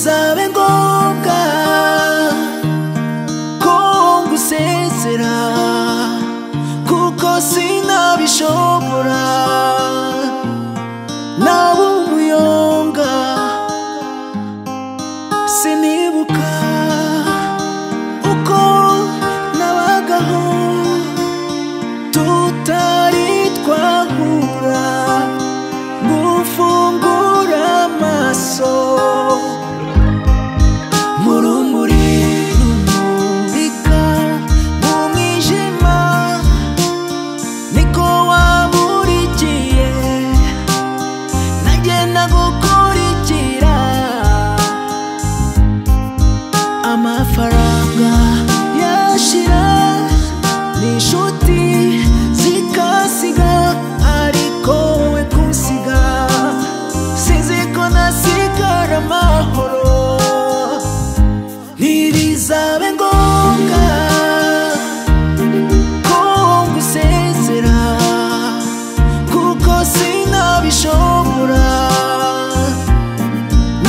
bizabengombwa ko ngusezera kuko sinabishobora nawe umuyonga sinibuka uko nabagaho tutari twahura gufungura amaso mu rumuri rumurika mu mwijima niko wamurikiye nanjye nagukurikira amafaranga yashira n'inshuti zikasiga ariko we kunsiga sinzi ko nasigara amahoro ntirizabe ngombwa ko ngusezera kuko sinabishobora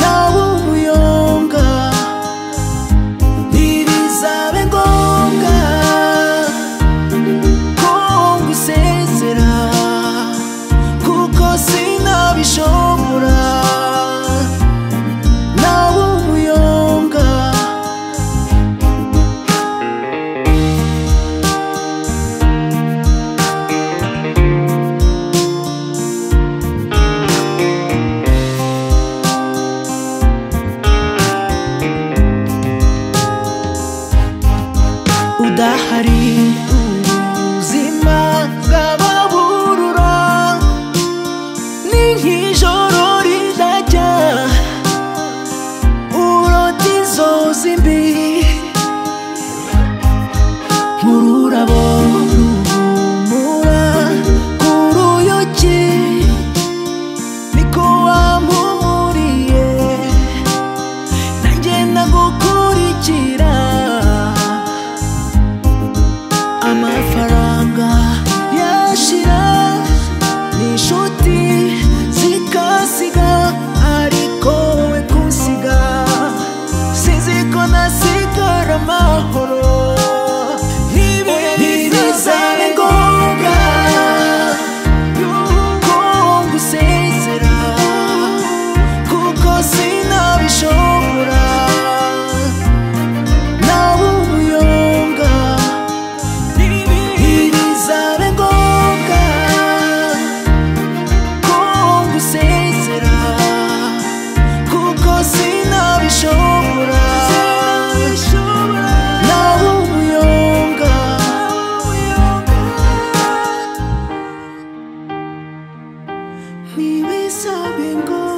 nawe umuyonga ntirizabe ngombwa ko ngusezera kuko sinabishobora nawe umuyonga udahari ubuzima bw'ababurura ni nk'ijoro ridajya urota inzozi mbi nk'ururabo ruhumura ku ruyuki niko wampumuriye nanjye nagukurikira amafaranga yashira n'inshuti zikasiga ariko we kunsiga sinzi ko nasigara amahoro ntibizabe ngombwa ko ngusezera kuko sinabishobora nawe umuyonga ntirizabe ngombwa ko ngusezera kuko sinabishobora nawe umuyonga ntibizabe ngombwa